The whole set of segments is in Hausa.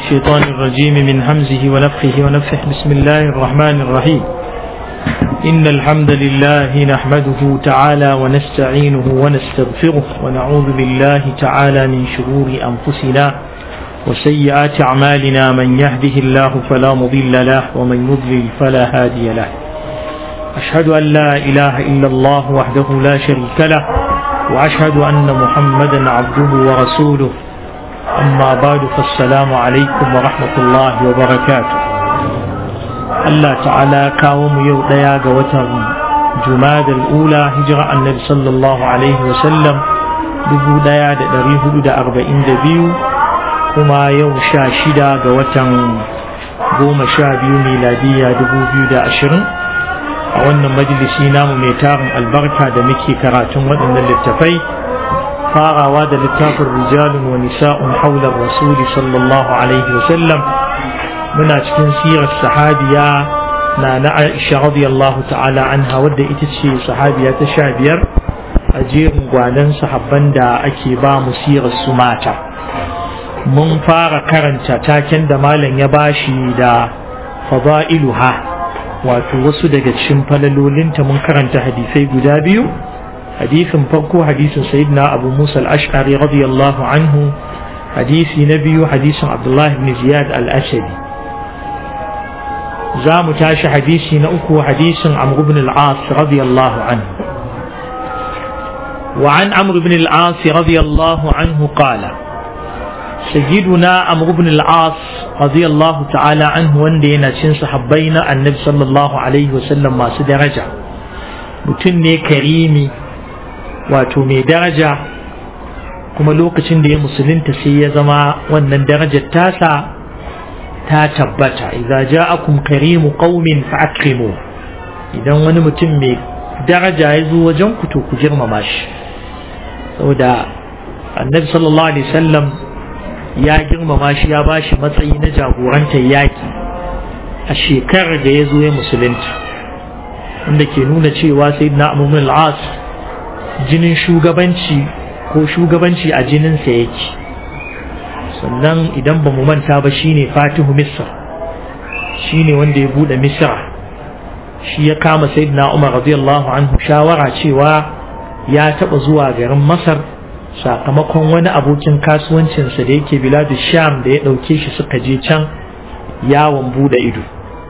الشيطان الرجيم من همزه ونفخه ونفخه بسم الله الرحمن الرحيم إن الحمد لله نحمده تعالى ونستعينه ونستغفره ونعوذ بالله تعالى من شرور أنفسنا وسيئات أعمالنا من يهده الله فلا مضل له ومن يضلل فلا هادي له أشهد أن لا إله إلا الله وحده لا شريك له وأشهد أن محمدا عبده ورسوله أما بعد فالسلام عليكم ورحمة الله وبركاته الله تعالى كاوم يوديا قوتر جماد الأولى هجرة النبي صلى الله عليه وسلم دبو ديا دريه دا أربعين دبيو كما يوم شاشدا قوتر قوم شابيو ميلادية دبو بيو دا أشرين a wannan majalisi namu mai tarin albarka da muke karatun waɗannan littafai farawa da littafin rijalun wa nisa'un haular rasuli sallallahu alaihi wasallam muna cikin sirar sahabiya na na aisha radiyallahu ta'ala anha wadda ita ce sahabiya ta sha biyar a jerin gwanan sahabban da ake ba mu sirar su mata mun fara karanta taken da malam ya bashi da fada'iluha wato wasu daga cikin falalolinta mun karanta hadisai guda biyu hadisin farko hadisin sayyidina abu musa al-ash'ari radiyallahu anhu hadisi na biyu hadisin abdullahi ibn ziyad al-ashari za mu tashi hadisi na uku hadisin amr ibn al-as radiyallahu anhu وعن عمرو بن العاص رضي الله عنه قال سيدنا عمرو بن العاص رضي الله تعالى عنه وندينا cin sahabbai na annabi sallallahu alaihi wasallam masu daraja mutum ne karimi wato mai daraja kuma lokacin da ya musulunta sai ya zama wannan darajar tasa ta tabbata idza ja'akum karimu qaumin fa'akrimu idan wani mutum mai daraja ya zo wajen ku to ku girmama shi saboda annabi sallallahu alaihi wasallam ya girmama shi ya ba shi matsayi na jagorantar yaƙi a shekarar da ya zo ya musulunta wanda ke nuna cewa sai na amumin al'as jinin shugabanci ko shugabanci a jininsa yake sannan idan ba mu manta ba shine fatihu misr shine wanda ya bude misra shi ya kama sayyidina umar radiyallahu anhu shawara cewa ya taba zuwa garin masar sakamakon wani abokin kasuwancinsa da yake biladu sham da ya ɗauke shi suka je can yawon bude ido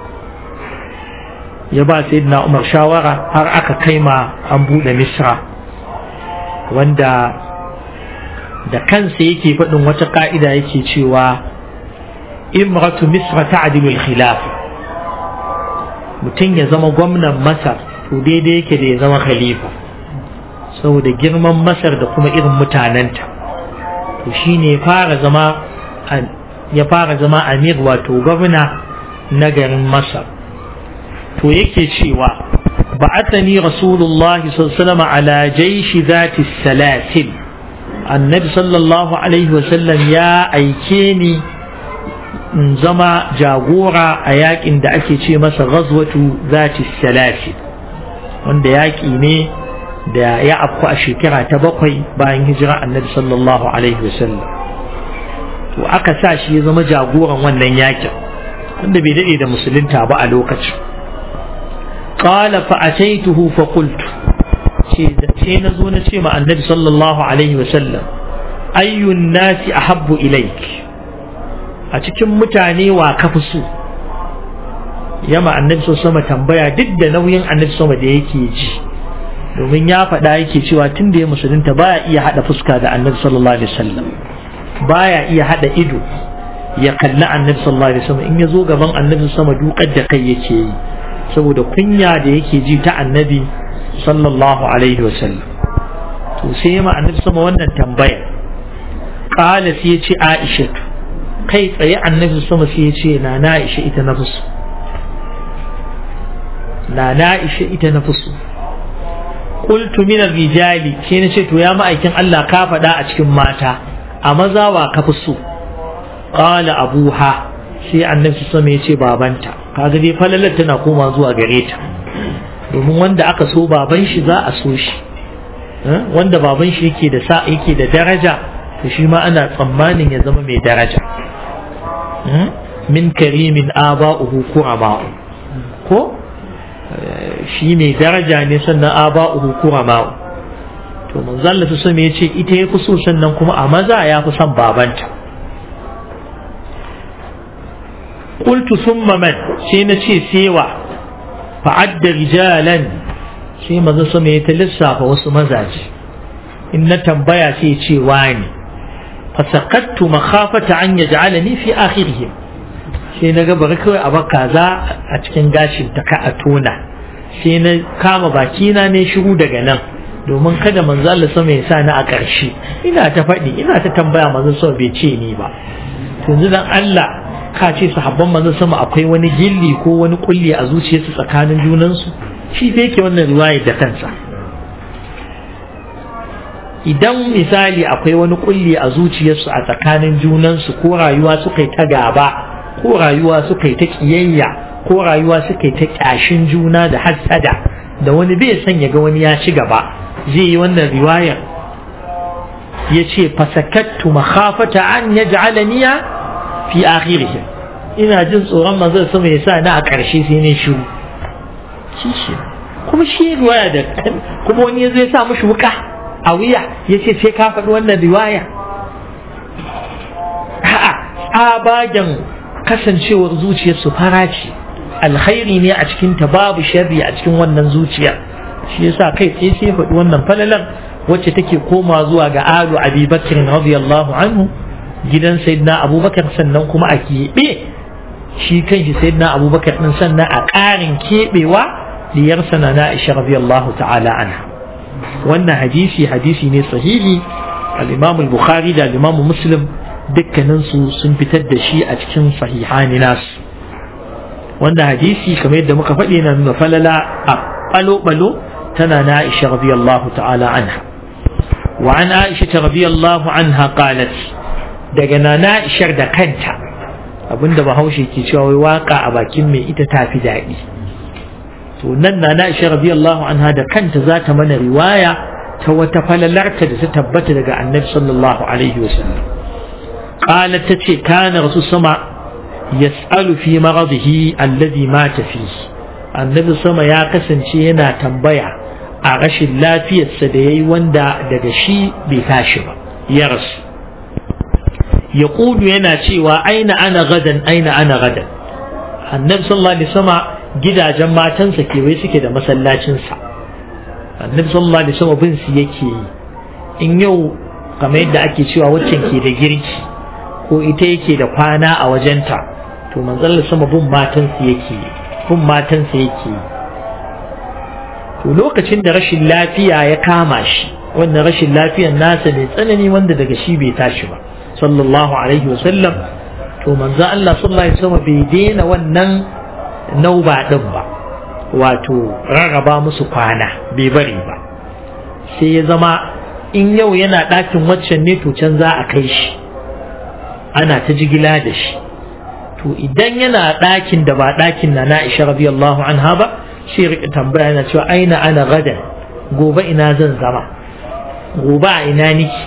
ya ba na umar shawara har aka kai ma an bude misra wanda da kansa yake faɗin wata ƙa'ida yake cewa imratu misra ta'dilul khilaf mutum ya zama gwamnan masar to daidai yake da ya zama khalifa saboda girman masar da kuma irin mutanenta to shine ya fara zama ya fara zama amir wato gwamna na garin masar to yake cewa ba'athani rasulullah sallallahu ala jaishi zati salasil annabi sallallahu alaihi wasallam ya aike ni in zama jagora a yakin da ake ce masa ghazwatu zati salasil wanda yaki ne da ya afku a shekara ta bakwai bayan hijira annabi sallallahu alaihi wasallam to aka sa shi ya zama jagoran wannan yakin wanda bai dade da musulunta ba a lokacin qala fa ataituhu fa qultu ce da ce na zo na ce ma annabi sallallahu alaihi wasallam ayyun nasi ahabbu ilaik a cikin mutane wa kafi so yama annabi sallallahu alaihi tambaya duk da nauyin annabi sallallahu da yake ji domin ya faɗa yake cewa tun da ya musulunta baya iya haɗa fuska da annabi sallallahu alaihi wasallam baya iya haɗa ido ya kalli annabi sallallahu alaihi wasallam in ya zo gaban annabi sama dukar da kai yake yi saboda kunya da yake ji ta annabi sallallahu alaihi wasallam to sai ma annabi sama wannan tambaya qala sai ya ce Aisha kai tsaye annabi sama sai ya ce na na Aisha ita na fusu na na Aisha ita na fusu qultu min rijali sai na ce to ya ma'aikin Allah ka faɗa a cikin mata a maza wa ka fi so qala abuha sai annabi sama ya ce babanta kaga dai falalar tana koma zuwa gare ta domin wanda aka so baban shi za a so shi wanda baban shi yake da sa yake da daraja to shi ma ana tsammanin ya zama mai daraja min karimin aba'uhu kurama'u ko shi mai daraja ne sannan aba'uhu kurama'u to manzo Allah su ya ce ita ya fi so sannan kuma a maza ya fi son babanta qultu thumma man sai na ce sewa fa'adda rijalan sai manzo sama ya ta lissafa wasu mazaje in na tambaya sai ce wani fasakattu makhafata an yaj'alani fi akhirihim sai na ga bari kawai a baka za a cikin gashin ta ka a tona sai na kama bakina ne shiru daga nan domin kada manzo Allah sama ya sa ni a ƙarshe ina ta faɗi ina ta tambaya manzo sama bai ce ni ba to yanzu dan Allah ka ce sahabban manzo sama akwai wani gilli ko wani kulli a zuciyarsu tsakanin junansu shi fa yake wannan riwayar da kansa idan misali akwai wani kulli a zuciyarsu a tsakanin junansu ko rayuwa suka yi ta gaba ko rayuwa suka yi ta kiyayya ko rayuwa suka yi ta kyashin juna da hassada da wani bai son ya ga wani ya ci gaba zai yi wannan riwayar ya ce fasakattu makhafata an yaj'alaniya fi akhirihim ina jin tsoron manzon sama ya sa na a ƙarshe sai ne shiru shi shi kuma shi riwaya da kuma wani ya zai sa mushi wuka a wuya ya ce sai ka faɗi wannan riwaya a'a tsabagen kasancewar zuciyarsu fara ce alkhairi ne a cikin ta babu sharri a cikin wannan zuciya shi yasa kai tsaye sai faɗi wannan falalar wacce take koma zuwa ga alu abi bakr radiyallahu anhu gidan sayyidina abubakar sannan kuma a keɓe shi kanshi sayyidina abubakar din sannan a ƙarin keɓewa diyarsa na na'isha radiyallahu ta'ala anha wannan hadisi hadisi ne sahihi al-imam al-bukhari da al-imam muslim dukkanin su sun fitar da shi a cikin sahihani nasu wannan hadisi kamar yadda muka faɗi na nuna falala a balo-balo tana na Aisha radiyallahu ta'ala anha wa an Aisha radiyallahu anha qalat daga na Aisha da kanta abinda Bahaushe ke cewa wai waka a bakin mai ita tafi daɗi to nan na Aisha radiyallahu anha da kanta za ta mana riwaya ta wata falalarta da ta tabbata daga Annabi sallallahu alaihi wasallam qalat tace kana rasul sama yas'alu fi maradihi alladhi mata fihi annabi sama ya kasance yana tambaya a rashin lafiyarsa da yayi wanda daga shi bai tashi ba ya rasu ya yana cewa aina ana gadan aina ana gadan annabi sallallahu alaihi wasallam gidajen matansa kewaye suke da masallacinsa annabi sallallahu alaihi wasallam bin su yake yi in yau kamar yadda ake cewa waccan ke da girki ko ita yake da kwana a wajenta to manzon sama bin matansa yake yi bin matansa yake yi to lokacin da rashin lafiya ya kama shi wannan rashin lafiyar nasa mai tsanani wanda daga shi bai tashi ba sallallahu alaihi wasallam to manzo Allah sallallahu alaihi wasallam bai daina wannan nauba din ba wato rarraba musu kwana bai bari ba sai ya zama in yau yana ɗakin waccan ne to can za a kai shi ana ta jigila da shi to idan yana ɗakin da ba ɗakin na na'isha radiyallahu anha ba shi rika tambaya yana cewa aina ana gadan gobe ina zan zama gobe a ina niki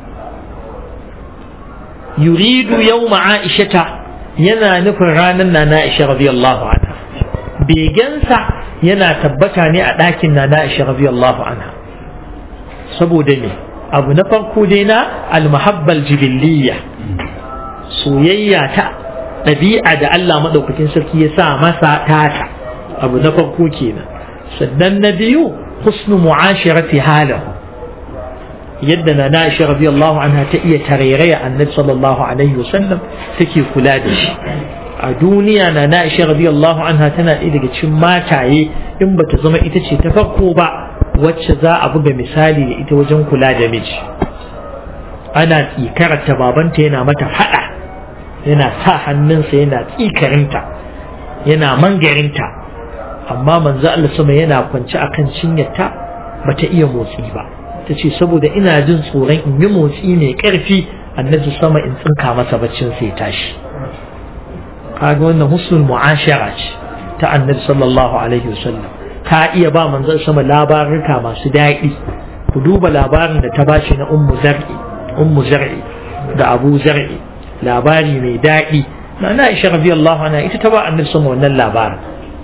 yuridu yawma aishata yana nufin ranar na na'isha radiyallahu anha begensa yana tabbata ne a ɗakin na na'isha radiyallahu anha saboda ne abu na farko dai na almahabbal jibilliya soyayya ta ɗabi'a da Allah maɗaukakin sarki ya sa masa tata abu na farko kenan sannan na biyu husnu mu'ashirati halahu yadda na na shi radiyallahu anha ta iya tarairaya annabi sallallahu alaihi wasallam take kula da shi a duniya na na shi radiyallahu anha tana ɗaya daga cikin mataye in bata zama ita ce ta farko ba wacce za a buga misali da ita wajen kula da miji ana tsikarta babanta yana mata faɗa yana sa hannunsa yana tsikarinta yana mangarinta amma manzo Allah sama yana kwance akan cinyarta bata iya motsi ba ta ce saboda ina jin tsoron in yi motsi mai ƙarfi annabi sama in tsinka masa baccin sai tashi kaga wannan husnul mu'ashara ce ta annabi sallallahu alaihi wasallam ta iya ba manzon sama labarurka masu daɗi ku duba labarin da ta bashi na ummu zar'i ummu zar'i da abu zar'i labari mai daɗi na na Aisha radiyallahu anha ita ta ba annabi sama wannan labarin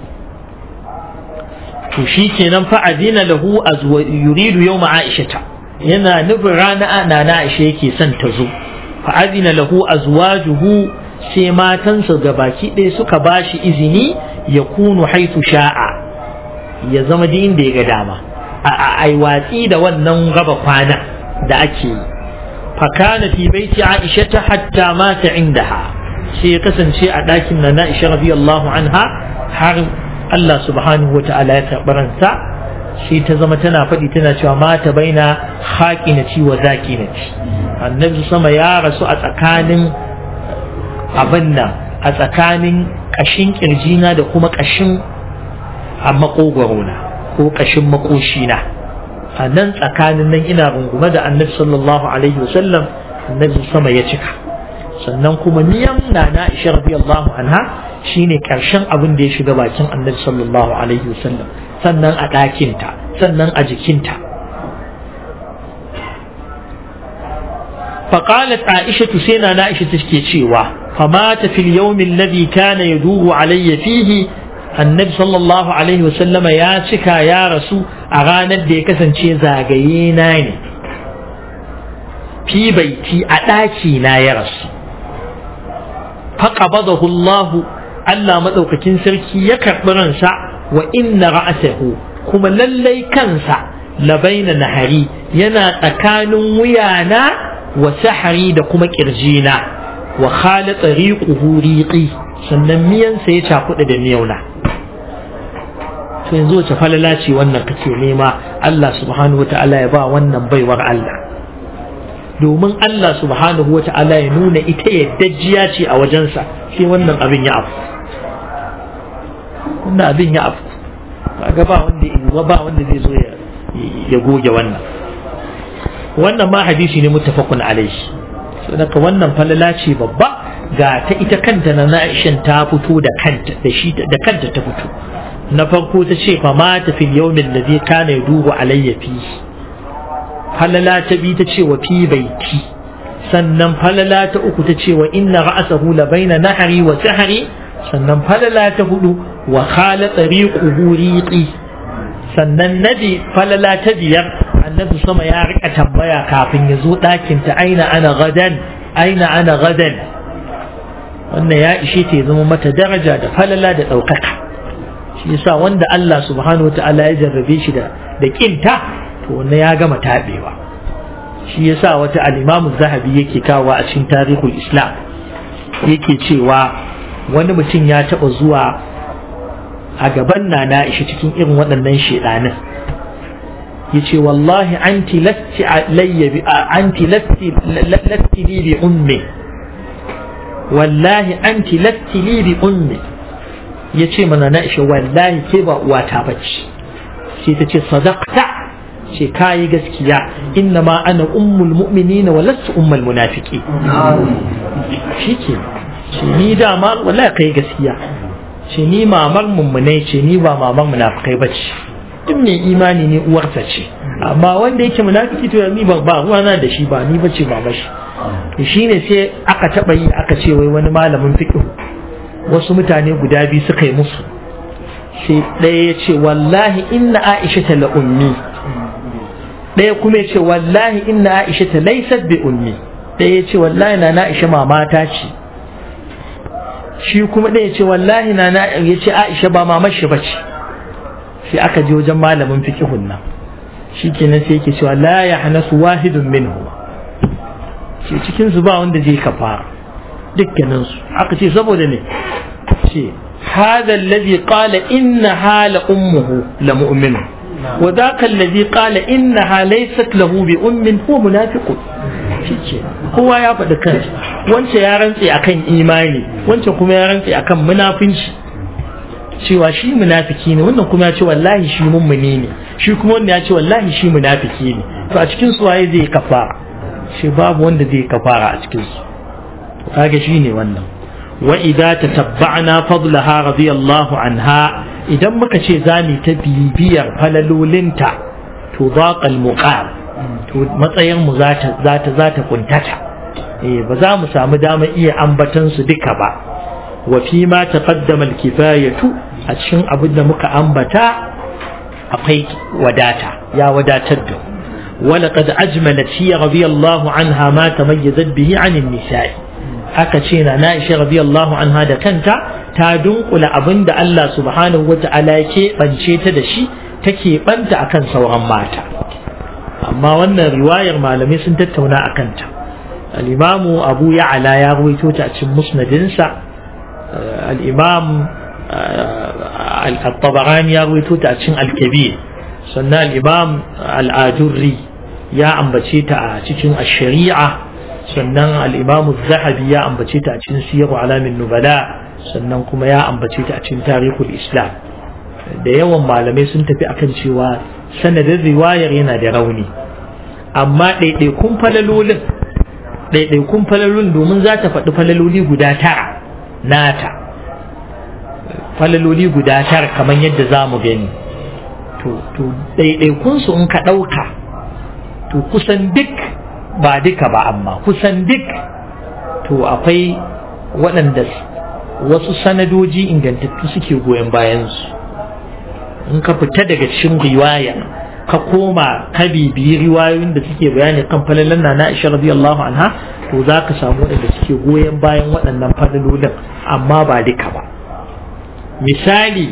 to shi kenan fa adina lahu azwa yuridu yawma aishata yana nufin rana na na Aisha yake son ta zo fa adina lahu azwajuhu sai matansa gabaki ɗaya suka bashi izini ya kunu haitu sha'a ya zama din da ya ga dama a ai watsi da wannan raba kwana da ake yi fa kana fi baiti Aisha hatta mata indaha sai ya kasance a ɗakin na Aisha radiyallahu anha har Allah subhanahu wa ta'ala ya karɓi ransa shi ta zama tana faɗi tana cewa mata baina haƙinaci wa zaƙinaci annabi sama ya rasu a tsakanin abin nan a tsakanin ƙashin ƙirjina da kuma ƙashin a maƙogwarona ko ƙashin makoshina a nan tsakanin nan ina rungume da annabi sallallahu alaihi wasallam annabi sama ya cika sannan kuma miyan na na isha radiyallahu anha shine karshen abin da ya shiga bakin annabi sallallahu alaihi wasallam sannan a ɗakinta sannan a jikinta فقالت عائشة سينا نائشة تشكي شيوا فمات في اليوم الذي كان يدور علي فيه النبي صلى الله عليه وسلم يا شكا يا رسول أغانا دي كسن شي زاقيناني في بيتي أتاكي نا يا رسول فقبضه الله Allah maɗaukakin sarki ya karɓi ransa wa inna ra'asahu kuma lallai kansa labaina nahari yana tsakanin wuyana wa sahari da kuma ƙirjina wa khalata riquhu riqi sannan miyansa ya cakuɗa da miyauna to yanzu wace falala ce wannan kake nema Allah subhanahu wata'ala ya ba wannan baiwar Allah domin Allah subhanahu wata'ala ya nuna ita yaddajiya ce a wajensa sai wannan abin ya afu wannan abin ya afu kaga ba wanda izuwa ba wanda zai zo ya goge wannan wannan ma hadisi ne muttafaqun alaihi saboda wannan falala ce babba ga ta ita kanta na Aisha ta fito da kanta da shi da kanta ta fito na farko ta ce fa mata fil yawmin ladhi kana yadubu alayya fi falala ta bi ta ce wa fi baiti sannan falala ta uku ta ce wa inna ra'sahu la baina nahri wa sahri sannan falala ta hudu wa khala tariquhu riqi sannan nabi falala ta biyar annabi sama ya rika tambaya kafin ya zo ɗakin ta aina ana gadan aina ana gadan wannan ya ishe ta zama mata daraja da falala da ɗaukaka shi yasa wanda Allah subhanahu ta'ala ya jarrabe shi da da kinta to wannan ya gama tabewa shi yasa wata al-Imam Zahabi yake kawo a cikin tarihul Islam yake cewa wani mutum ya taɓa zuwa a gaban na na ishi cikin irin waɗannan shedanin ya ce wallahi anti lasti alayya anti lasti lasti li bi ummi wallahi anti lasti li bi ummi ya ce mana na ishi wallahi ke ba uwata bace sai ta ce sadaqta ce kayi gaskiya inna ma ana ummul mu'minina wa lastu ummul munafiqi shike ce ni dama wallahi kai gaskiya ce ni mamar mummunai ce ni ba mamar munafikai ba ce duk mai imani ne uwarsa ce amma wanda yake munafiki to ni ba ruwa na da shi ba ni bace ba bashi to shine sai aka taba yi aka ce wai wani malamin fiqh wasu mutane guda biyu suka yi musu sai ɗaya ya ce wallahi inna aisha ta la ummi ɗaya kuma ya ce wallahi inna aisha ta laysat bi ummi ɗaya ya ce wallahi na na aisha mamata ce shi kuma ɗaya ce wallahi na na ya ce aisha ba mamar shi ba ce sai aka je wajen malamin fiqhun nan shi kenan sai yake cewa la ya hana su wahidun minhu ce cikin su ba wanda zai kafara dukkanin su aka ce saboda ne ce هذا الذي قال إنها لأمه لمؤمن وذاك الذي قال إنها ليست له بأم هو منافق kowa ya faɗi kansa wancan ya rantse akan imani wancan kuma ya rantse akan munafinci cewa shi munafiki ne wannan kuma ya ce wallahi shi mummuni ne shi kuma wanda ya ce wallahi shi munafiki ne to a cikin su waye zai kafara shi babu wanda zai kafara a cikin su kaga shi ne wannan wa idza tatabba'na fadlaha radiyallahu anha idan muka ce zamu ta bibiyar falalolinta to zaqa al-muqam to matsayin mu zata zata zata kuntata eh ba za mu samu dama iya ambatan su duka ba wa fi ma taqaddama al-kifayatu a cikin abin da muka ambata akwai wadata ya wadatar da ولقد أجملت هي رضي الله عنها ما تميزت به عن النساء aka ce na Aisha radiyallahu anha da kanta ta dunkula abin da Allah subhanahu wata'ala ya keɓance ta da shi take banta akan sauran mata amma wannan riwayar malamai sun tattauna a kanta al-imamu abu ya'ala ya ruwaito ta a cikin musnadinsa al-imam al-tabarani ya ruwaito ta a cikin al-kabir sannan al-imam al-ajurri ya ambace ta a cikin ash-shari'a sannan al-imam az-zahabi ya ambace ta a cikin siyar alamin nubala sannan kuma ya ambace ta a cikin tarihul islam da yawan malamai sun tafi akan cewa sanadin riwayar yana da rauni amma ɗaiɗaikun falalolin ɗaiɗaikun falalolin domin za ta faɗi falaloli guda tara nata falaloli guda tara kamar yadda za mu gani to ɗaiɗaikunsu in ka ɗauka to kusan duk ba duka ba amma kusan duk to akwai waɗanda wasu sanadoji ingantattu suke goyon bayansu in ka fita daga cikin riwaya ka koma ka bibiyi riwayoyin da suke bayani kan falalan na Aisha radiyallahu anha to za ka samu waɗanda suke goyon bayan waɗannan falalolin amma ba duka ba misali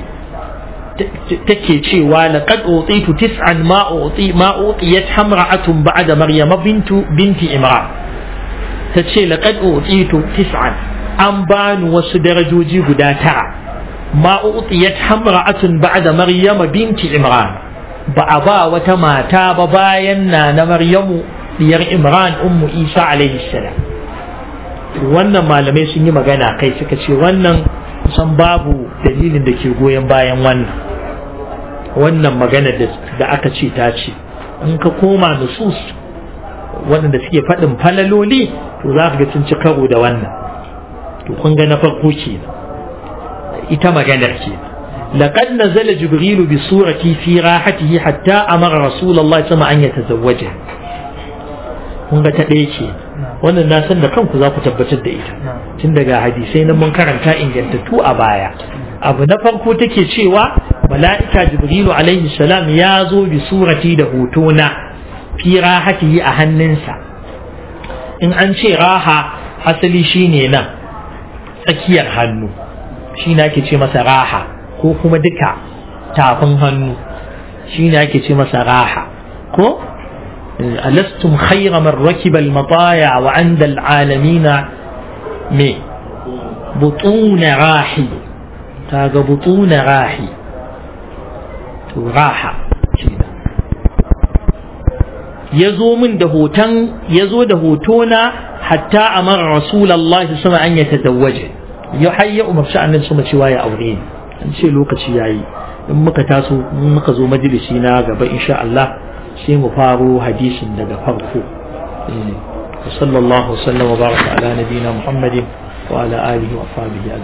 take cewa laqad utitu tis'an ma uti ma utiyat hamra'atun ba'da maryam bintu binti imran tace laqad utitu tis'an an bani wasu darajoji guda tara ma utiyat hamra'atun ba'da maryam binti imran ba a ba wata mata ba bayan na na maryamu diyar imran ummu isa alaihi salam wannan malamai sun yi magana kai suka ce wannan kusan babu dalilin da ke goyon bayan wannan wannan magana da aka ce ta ce in ka koma nusus waɗanda suke faɗin falaloli to za ka ga sun ci karo da wannan to kun ga na farko ke ita maganar ke لقد نزل جبريل بصورتي في راحته حتى أمر رسول الله صلى الله عليه وسلم أن يتزوجه kun ga ta ɗaya ce wannan na san da kanku za ku tabbatar da ita tun daga hadisai na mun karanta ingantattu a baya abu na farko take cewa mala'ika jibrilu alaihi salam ya zo bi surati da hoto na fi rahatihi a hannunsa in an ce raha asali shine nan tsakiyar hannu shi na ake ce masa raha ko kuma duka tafin hannu shi ne ake ce masa raha ko ألستم خير من ركب المطايع وعند العالمين مي بطون راحي تاغ بطون راحي راحة yazo min da hoton yazo da hotona hatta amara rasulullahi sallallahu alaihi an yatazawwaje ya hayya umarci annabi sama cewa ya aure ni an ce lokaci yayi in muka taso in muka zo majalisi na gaba insha Allah sai mu faro hadisin daga farko sallallahu wasallam wa baraka ala nabiyina muhammadin wa ala alihi wa sahbihi